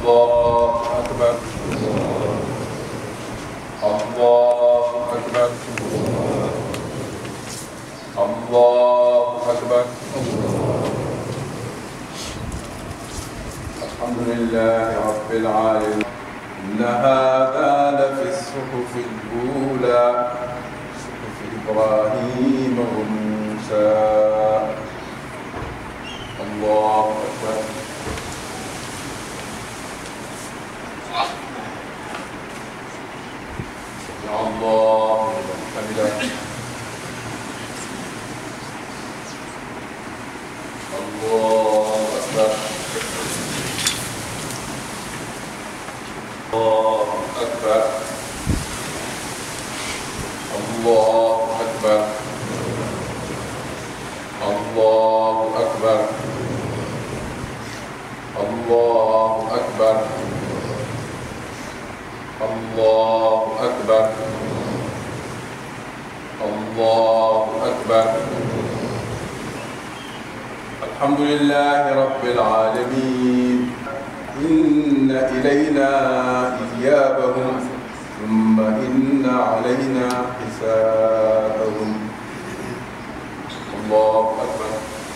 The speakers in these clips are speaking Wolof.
الله أكبر الله أكبر الله أكبر الحمد لله رب العالمين إن هذا لفي الصحف الأولى صحف إبراهيم وموسى الله أكبر يا الله لمن حمده الله أكبر الله أكبر الله أكبر الله أكبر الله أكبر الله أكبر الله أكبر الحمد لله رب العالمين إن إلينا إيابهم ثم إن علينا حسابهم الله أكبر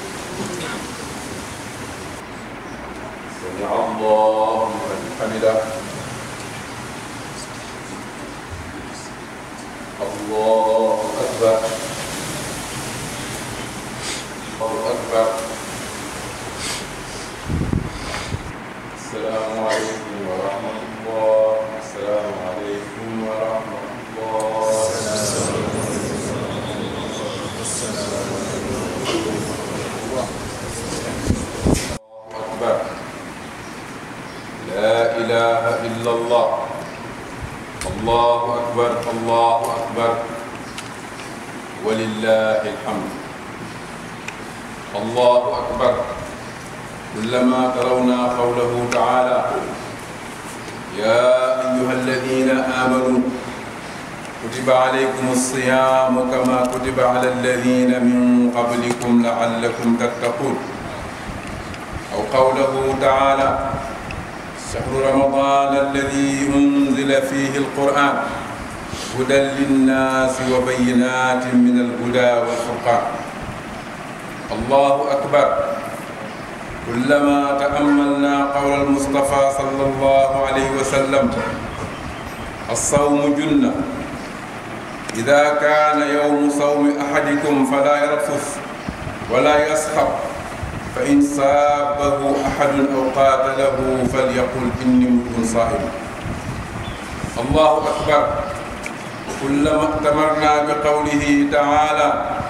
سمع الله لمن حمده الله أكبر الله أكبر السلام عليكم ورحمة الله السلام عليكم ورحمة الله الله أكبر لا إله إلا الله الله أكبر الله أكبر ولله الحمد الله أكبر كلما ترون قوله تعالى يا أيها الذين آمنوا كتب عليكم الصيام كما كتب على الذين من قبلكم لعلكم تتقون أو قوله تعالى شهر رمضان الذي أنزل فيه القرآن هدى للناس وبينات من الهدى والفرقان الله أكبر كلما تأملنا قول المصطفى صلى الله عليه وسلم الصوم جنة إذا كان يوم صوم أحدكم فلا يرفث ولا يسخط فإن صابه أحد أو قاتله فليقل إني امرؤ صائم الله أكبر كلما ائتمرنا بقوله تعالى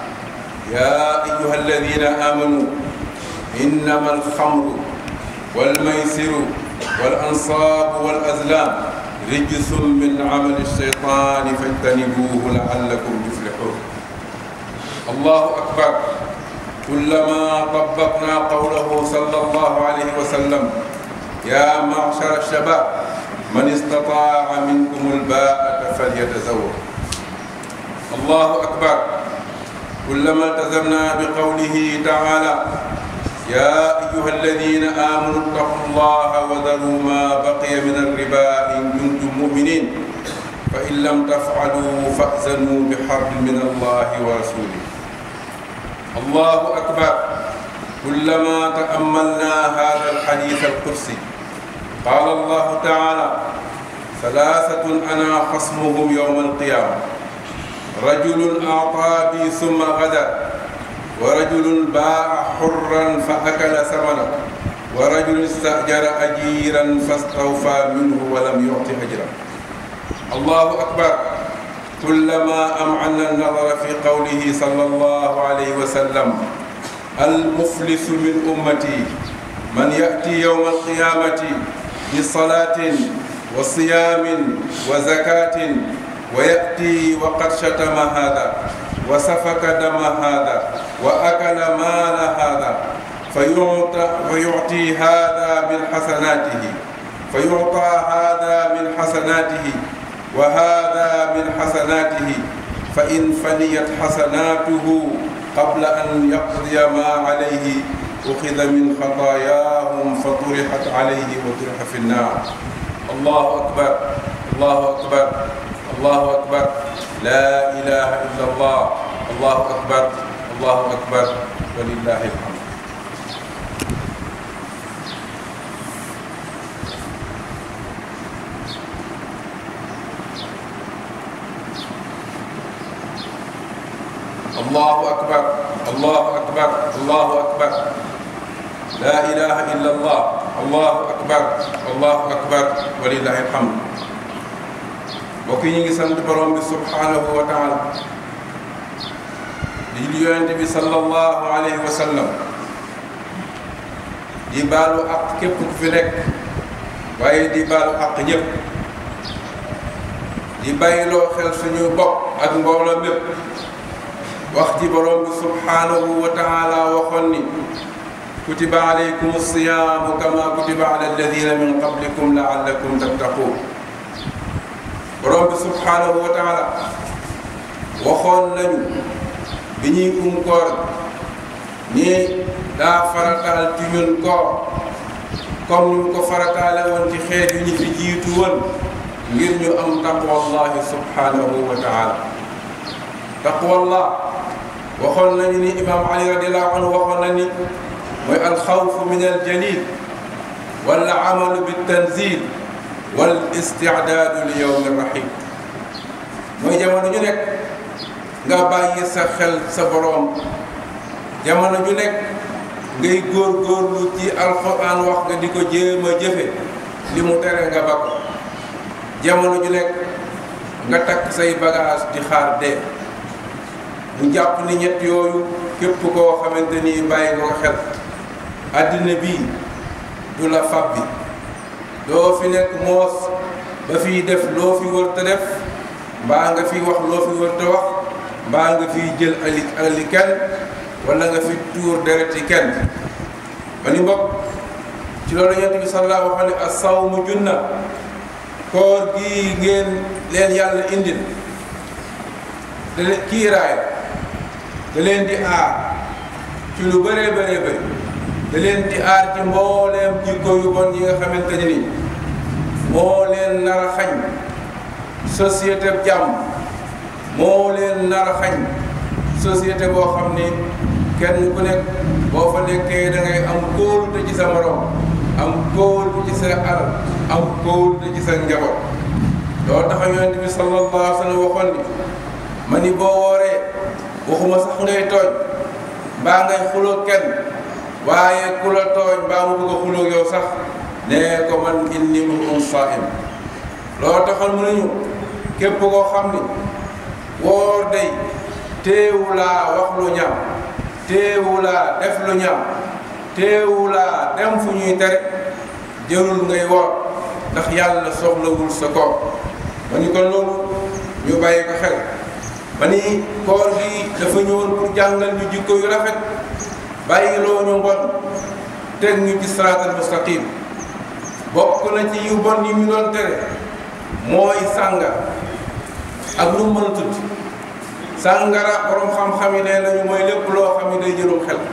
يا أيها الذين آمنوا إنما الخمر والميسر والأنصاب والأزلام رجس من عمل الشيطان فاجتنبوه لعلكم تفلحون الله أكبر كلما طبقنا قوله صلى الله عليه وسلم يا معشر الشباب من استطاع منكم الباءة فليتزوج الله أكبر كلما التزمنا بقوله تعالى يا أيها الذين آمنوا اتقوا الله وذروا ما بقي من الربا إن كنتم مؤمنين فإن لم تفعلوا فأذنوا بحرب من الله ورسوله الله أكبر كلما تأملنا هذا الحديث القدسي قال الله تعالى ثلاثة أنا خصمهم يوم القيامة رجل أعطى بي ثم غدر ورجل باع حرا فأكل ثمنه ورجل استأجر أجيرا فاستوفى منه ولم يعط أجرا الله أكبر كلما أمعنا النظر في قوله صلى الله عليه وسلم المفلس من أمتي من يأتي يوم القيامة بصلاة وصيام وزكاة ويأتي وقد شتم هذا وسفك دم هذا وأكل مال هذا فيعطى فيعطي هذا من حسناته فيعطى هذا من حسناته وهذا من حسناته فإن فنيت حسناته قبل أن يقضي ما عليه أخذ من خطاياهم فطرحت عليه وطرح في النار الله أكبر الله أكبر الله أكبر لا إله إلا الله الله أكبر الله أكبر ولله الحمد الله أكبر الله أكبر الله أكبر لا إله إلا الله الله أكبر الله أكبر ولله الحمد mbokk yi ñu ngi sant borom bi subhanahu wa taala di di yonent bi sallallahu alayhi wa sallam di baalu ak képp ku fi nekk waaye di baalu ak ñëpp di bàyyiloo xel suñu bopp ak mbooloo mépp wax ji borom bi subhanahu wa taala waxoon ni kutiba alaykum siyaamu kama kutiba ala alladina min qablikum laallakum tattaqun borom bi subhanahu wa taala waxoon nañu bi ñuy um koor ni daa farataal ci ñun koor comme ñu ko farataale woon ci xeet yu ñu fi jiitu woon ngir ñu am taqwallahi subhanahu wa taala taqwallah waxoon nañu ni imam ali radiallahu anhu waxoon na ni mooy alxawfu min aljalil wala amalu biltanzil wal istidaadu li yowmi rahim mooy jamono ju nekk nga bàyyi sa xel sa boroom jamono ju nekk ngay góor-góorlu ci alquran wax nga di ko jéem a jëfe li mu tere nga ba ko jamono ju nekk nga takk say bagage di xaar dee mu jàpp ni ñett yooyu képp koo xamante ni bàyyi nga ko xel àddina bii du la fab bi doo fi nekk moos ba fiy def loo fi wër te def mbaa nga fi wax loo fi wër te wax mbaa nga fiy jël ali ali kenn wala nga fi tuur dereti kenn ma ni mbokk ci loolu yonent bi sallallahu alayhi wa sallam as-sawmu junna koor gi ngeen leen yàlla indil da leen kiiraay da leen di aar ci lu bëree bëree bëri da leen di aar ci mbooleem jikko yu bon yi nga xamante ne ni moo leen nar a xañ société jàmm moo leen nar a xañ société boo xam ni kenn ku nekk boo fa nekkee da ngay am kóolute ci sa morom am kóolute ci sa alal am kóolute ci sa njaboot loo tax yonent bi sallallahu alayhi wa sallam waxoon ni ma ni boo wooree waxuma sax ngay tooñ mbaa ngay xuloo kenn waaye ku la tooñ mbaa mu bëgg a xuloo yow sax nee ko man inni mru'un saa'im loo taxal mu nañu képp koo xam ni woor day téewulaa wax lu ñaaw téewulaa def lu ñaaw téewulaa dem fu ñuy tere jërul ngay woor ndax yàlla soxlawul sa koor ma ni kon loolu ñu bàyyi ko xel ma ni koor gi dafa ñëwoon pour jàngal ñu jikko yu rafet bàyyi loo ñu mbon teg ñu ci siraatal mustaqim bokk na ci yu bon yi mu doon tere mooy sànga ak lu mu mën a tudd sàngara borom xam-xam yi nee nañu mooy lépp loo xam ne day jëlum xel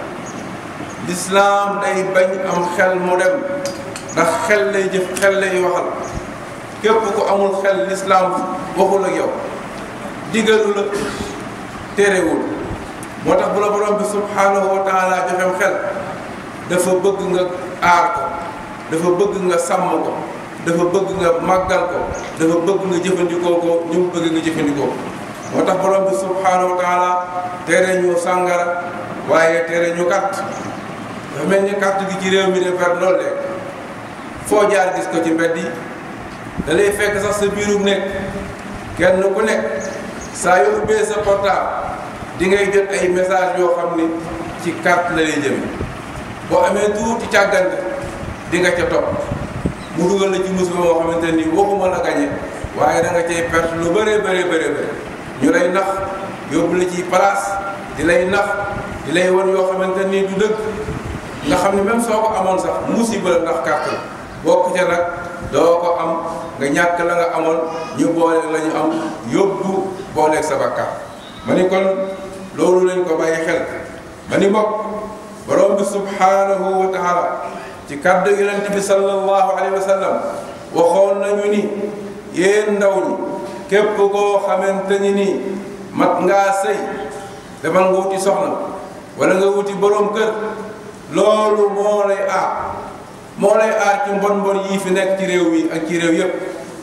lislaam day bañ am xel mu dem ndax xel lay jëf xel lay waxal képp ku amul xel lislaam waxul ak yow digalu la terewul moo tax bu la borom bi subhanahu wa taala joxem xel dafa bëgg nga aar ko dafa bëgg nga sàmm ko dafa bëgg nga màggal ko dafa bëgg nga jëfandikoo ko ni mu bëgg nga jëfandikoo moo tax borom bi subhanahu wa taala tere ñu sàngara waaye tere ñu carte dafa mel ni carte gi ci réew mi de fer loolu léegi foo jaar gis ko ci mbedd yi da lay fekk sax sa biirum nekk kenn ku nekk saa yoo ubbee sa portable di ngay jot ay message yoo xam ni ci carte la lay jëme boo amee tuuti càggante di nga ca topp mu dugal la ci musiba moo xamante ni waxuma la gañe waaye da nga cay perte lu bëree bëree bëree bëri ñu lay nax yóbbu la ci place di lay nax di lay won yoo xamante ni du dëgg nga xam ne même soo ko amoon sax musiba la ndax carte la bokk ca nag doo ko am nga ñàkk la nga amoon ñu boole la ñu am yóbbu booleeg sa bakkaar ma ni kon loolu lañ ko bàyyi xel ma ni mbokk borom bi subhanahu wa taala ci kàddu yonent bi sallallahu alayhi wa sallam waxoon nañu ni yéen ndaw ñi képp koo xamante ni nii mat ngaa sëy demal nga wuti soxna wala nga wuti borom kër loolu moo lay aar moo lay aar ci mbon mbon yii fi nekk ci réew mi ak ci réew yépp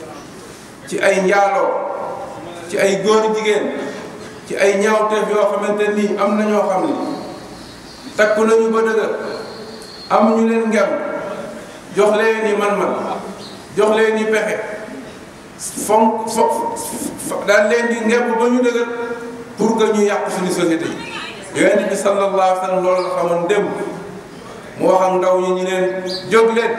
ci ay njaaloo ci ay góor jigéen ci ay ñaawteef yoo xamante nii am na ñoo xam ni takku nañu ba dëgër am ñu leen ngem jox leen ni man-man jox leen ni pexe fonk fo daal leen di ngem ba ñu dëgër pour que ñu yàq suñu société yi yonent bi sallallahu alayhi wa sallam loolu la xamoon démb mu wax ak ndaw ñi ñu leen jóg leen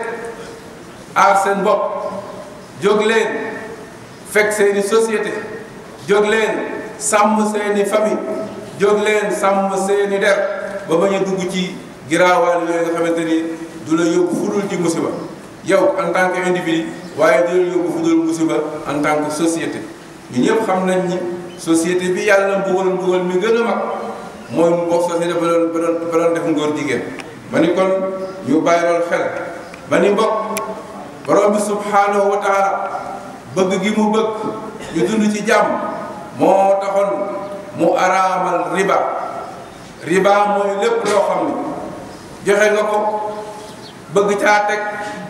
aar seen bopp jóg leen fekk seeni société jóg leen sàmm seeni famille jóg leen sàmm seeni der ba bañ a dugg ci giraawaal yooyu nga xamante ni du la yóbbu fudul ci musiba yow en tant que individu waaye du la yóbbu fudul musiba en tant que société ñu ñëpp xam nañ ni société bi yàlla mbugal mbugal mi gën a mag mooy mu bokk société ba doon ba doon ba doon def ngóor jigéen ma ni kon ñu bàyyi loolu xel ma ni mbokk borom bi subhanahu wa taala bëgg gi mu bëgg ñu dund ci jàmm moo taxoon mu araamal riba riba mooy lépp loo xam ni joxe nga ko bëgg caa teg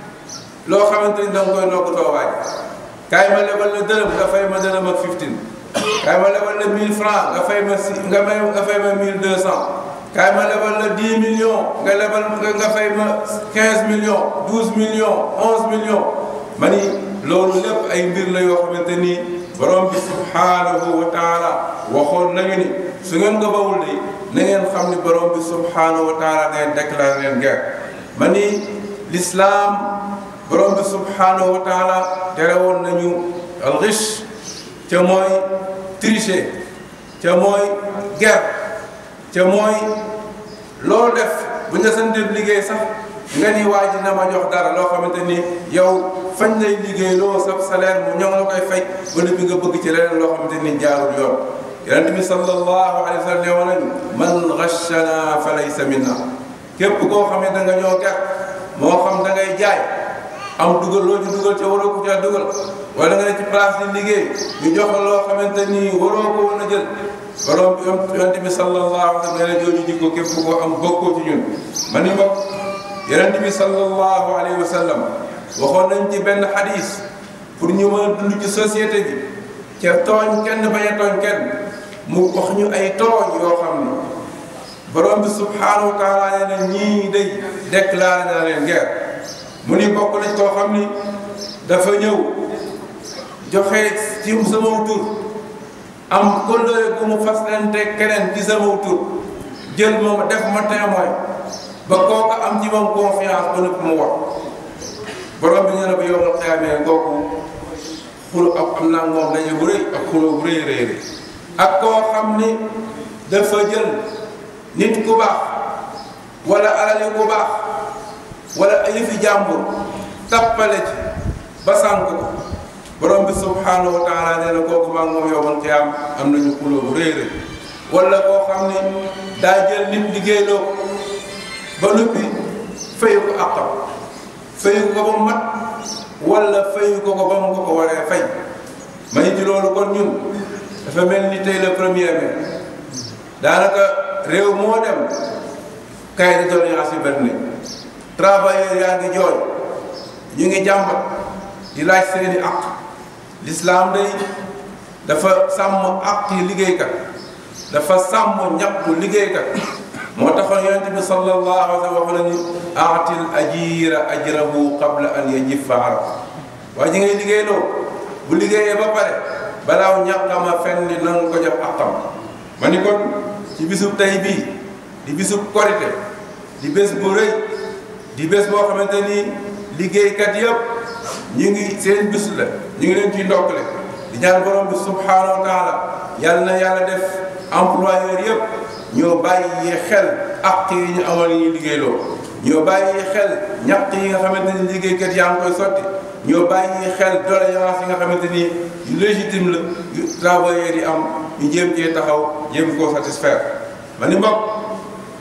loo xamante ni danga koy nokk toowaay kaay ma lebal la dërëm nga fay ma dërëm ak 15 kaay ma lebal la 1000 francs nga fay ma si nga may nga fay ma 1200 kaay ma lebal la 10 millions nga lebal nga fay ma 15 millions 12 millions 11 millions ma ni loolu lépp ay mbir la yoo xamante ni borom bi subhanahu wa taala waxoon nañu ni su ngeen ko bawul de na ngeen xam ni borom bi subhanahu wa taala ne déclaré leen guerre ma ni l'islam borom bi subhanahu wa taala tere woon nañu alxish ca mooy tricher ca mooy guerre ca mooy loolu def bu nga sante liggéey sax nga ni waa ji na ma jox dara loo xamante ni yow fañ lay liggéey loo sab salaire mu ñoo la koy fay ba bi nga bëgg ci leneen loo xamante ni jaarul yoon yonent bi sallallahu alayhi wa sallam ne woon nañu man ghashana fa laysa minna képp koo xam ne da nga ñoo ger moo xam da ngay jaay am dugal loo ci dugal ca waroo ko caa dugal wala nga ne ci place di liggéey ñu jox la loo xamante ni waroo ko woon a jël borom bi yonent bi sallallahu alayhi wa sallam nee na jooju jikko képp koo am bokkoo ci ñun ma ni mbokk yonent bi sallallahu alayhi wa sallam waxoon nañ ci benn xadis pour ñu mën a dund ci société bi ca tooñ kenn bañ a tooñ kenn mu wax ñu ay tooñ yoo xam ne borom bi subhanahu wa taala nee na ñii day déclaré na leen guerre mu ni bokk nañ koo xam ni dafa ñëw joxe ci sama tur am kóllëre bu mu fas leen te keneen ci sama tur jël moom def ma témoin ba kooku am ci moom confiance ba nëpp mu wax borom bi ñu ne ba yomal xeamee kooku xulu ak am naa moom daje bu rëy ak xuloo bu rëy rëy rëy ak koo xam ni dafa jël nit ku baax wala alali ku baax wala yëfi jàmbur tappale ci ba sànk ko borom bi subhanahu wa taala nee na kooku maa ngi moom yomal xiyaam am nañu xuloo bu rëy rëy wala koo xam ni daa jël nit liggéeyloo ko ba noppi fayu ko àqam fayu ko ba mu mat wala fayu ko ko ba mu ko ko waree fay may ci loolu kon ñun dafa mel ni tey le premier mai daanaka réew moo dem cahier de doléance yi benn travailleur yaa ngi jooy ñu ngi jàmbat di laaj seeni àq l'islam day dafa sàmm àq yi liggéeykat dafa sàmm ñàkku liggéeykat moo taxoon yonent bi sallallahu alayhi wa sallam wax na ni aatil ajira ajrahu qabla an yajifa arab waaye ji ngay liggéeyloo bu liggéeyee ba pare balaaw ñàkkama fenn ni nanga ko jox àqam ma ni kon ci bisub tey bii di bisub korite di bés bu rëy di bés boo xamante ni liggéeykat yëpp ñu ngi seen bis la ñu ngi leen ciy ndokkale di ñaan borom bi subhanahu wa taala yàlla na yàlla def employeur yëpp ñoo bàyyi xel àq yi ñu amal yi liggéeyloo ñoo bàyyi xel ñaq yi nga xamante ni liggéeykat yaa ngi koy sotti ñoo bàyyi xel doléance yi nga xamante ni légitime la yu travailleurs yi am ñu jéem cee taxaw jéem koo satisfaire ma ni mbokk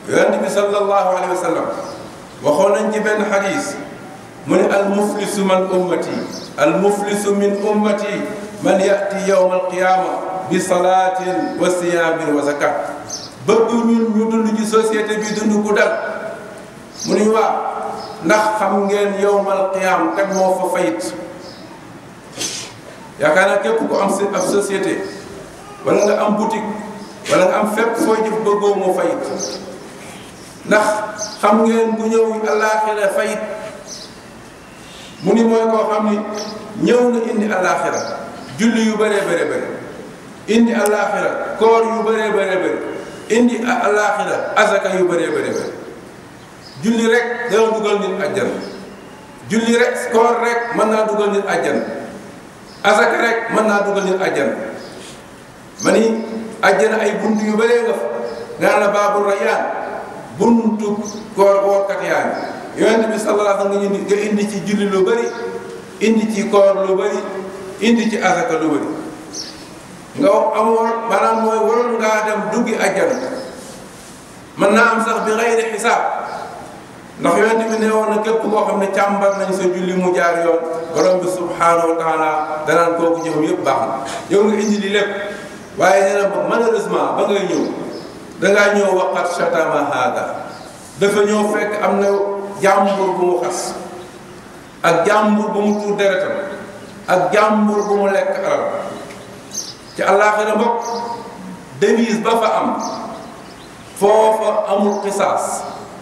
yonent bi sallallahu alayhi wa sallam waxoon nañ ci benn xadis mu ne al muflisu man ummati al muflisu min ummati man yati yowma alqiyama bi salaatin wa siyaamin wa zakat bëgg ñun ñu dund ci société bi dund ku dal mu ne waa ndax xam ngeen yowmal qiyam kat moo fa fayit yaakaar naa képp ku am ab société wala nga am boutique wala nga am fépp fooy jëf bëggoo moo fayit ndax xam ngeen bu ñëw alaaxira fayit mu ni mooy koo xam ni ñëw na indi alaaxira julli yu bëree bëri bëri indi alaaxira koor yu bëree bëri bëri indi alaaxira azaka yu bëree bëri bëri julli rek dana dugal nit àjjana julli rek koor rek mën naa dugal nit àjjana azaka rek mën naa dugal nit àjjana ma ni àjjana ay bunt yu bëree nga fa nga la baabul rayaan buntu koor woorkat yaa ngi yonent bi sallallahu alayhi wa sallam nga indi ci julli lu bëri indi ci koor lu bëri indi ci azaka lu bëri nga amoon maanaam mooy waroon ngaa dem duggi àjjana mën naa am sax bi xayri xisaab ndax yonent bi ne woon na képp koo xam ne càmbar nañ sa julli mu jaar yoon borom bi subhaanahu wa taala danaan kooku jëfam yëpp baax na yow nga indi li lépp waaye nee na malheureusement ba ngay ñëw dangaa ñëw waqat shatama haada dafa ñëw fekk am na jàmbur bu mu xas ak jàmbur bu mu tuur deretam ak jàmbur bu mu lekk alal ci àllaaxira mbokk devise ba fa am foofa amul xisaas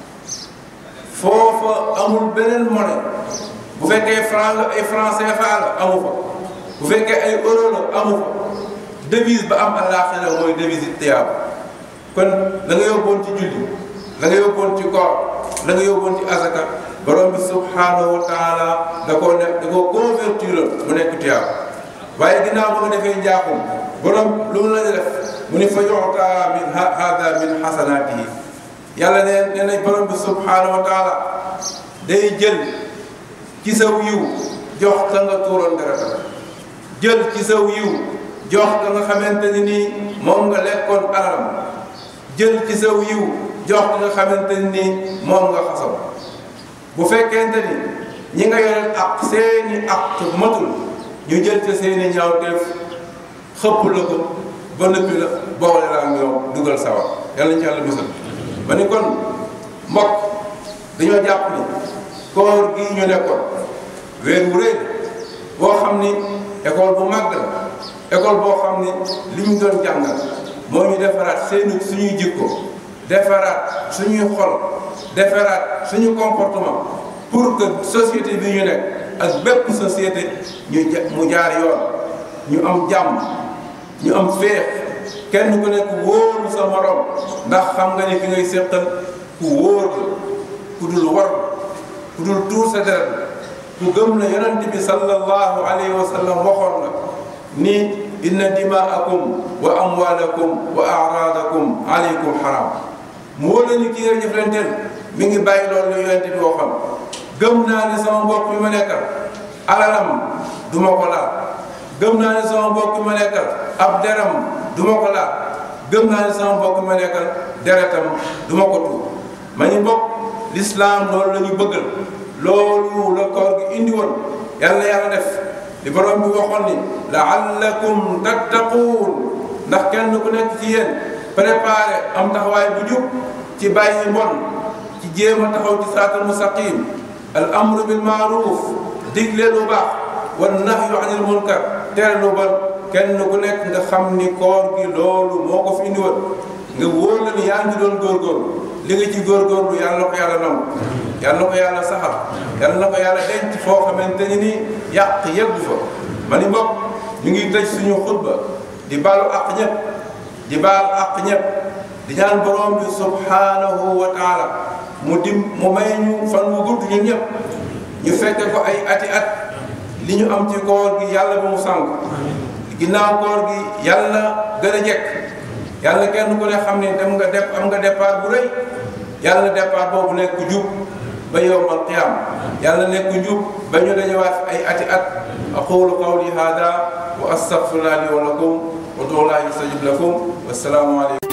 foofa amul beneen monnaie bu fekkee franc la ay franc CFA la amu fa bu fekkee ay euro la amu fa devise ba am àllaaxira mooy devise tiyaaba kon la nga yóbboon ci julli la nga yóbboon ci koor la nga yóbboon ci azaka borom bi subhaanahu wa taala da koo ne da koo convertir mu nekk tiyaaba waaye ginnaaw ba nga defee njaaxum borom lu mu la def mu ni fa yuxta min hada min xasanaatihi yàlla ne nee na borom bi subhaanahu wa taala day jël ci saw yiw jox ka nga tuuroon deretam jël ci saw yiw jox ka nga xamante ni nii moom nga lekkoon alalam jël ci saw yiw jox ka nga xamante ni nii moom nga xasaw bu fekkente ni ñi nga yoreel ak seeni ak matul ñu jël ca seeni ñaawteef xëpp la ko ba nëppi la boole la ak ñoom dugal sawar yàlla ñu ci yàlla musal ma ni kon mbokk dañoo jàpp ni koor gii ñu nekkoon weer wu rëy boo xam ni école bu màgg la école boo xam ni li ñu doon jàngal moo ñu defaraat seeni suñuy jikko defaraat suñuy xol defaraat suñu comportement pour que société bi ñu nekk ak bépp société ñu mu jaar yoon ñu am jàmm ñu am féex kenn ku nekk wóoru sa morom ndax xam nga ne ki ngay séqal ku wóor la ku dul war ku dul tuur sa deret ku gëm na yonent bi sallallahu alayhi wa sallam waxoon na ni inna dimaakum wa amwalakum wa aradakum alaykum haram mu wóor la ni ki ngay jëflanteel mi ngi bàyyi loolu la yonent bi waxoon gëm naa ne sama mbokk bi ma nekkal alalam du ma ko laal gëm naa ne sama mbokk bi ma nekkal ab deram du ma ko laal gëm naa ne sama mbokk bi ma nekkal deretam du ma ko tuur ma ñu mbokk lislaam loolu la ñu bëggal loolu la koor gi indi woon yàlla yàlla def li borom bi waxoon ni laallakum tattaquun ndax kenn ku nekk ci yéen préparé am taxawaay bu jub ci bàyyi mbon ci jéem a taxaw ci siraatal mustaqim al amru bil maaruf digle lu baax wan nahyu anil munkar tere lu bon kenn ku nekk nga xam ni koor gi loolu moo ko fi indi woon nga wóor la ni yaa ngi doon góorgóorlu li nga ci góorgóorlu yàlla na ko yàlla nangu yàlla na ko yàlla saxal yàlla na ko yàlla denc foo xamante ni nii yàq yeggu fa ma ni mbokk ñu ngi tëj suñu xutba di baalu àq ñëpp di baal àq ñëpp di ñaan borom bi subhanahu wa taala mu dim mu may ñu fan mu gudd ñun ñëpp ñu fekke ko ay ati at li ñu am ci koor gi yàlla ba mu sànq ginnaaw koor gi yàlla gën a jekk yàlla kenn ku ne xam ne dem nga def am nga départ bu rëy yàlla départ boobu nekk jub ba yowmal qiyam yàlla nekk njub ba ñu dañëwaat ay ati at aqulu qawli hada wa astaghfirullah li wa lakum wa du'u la yustajib lakum wassalaamu alaykum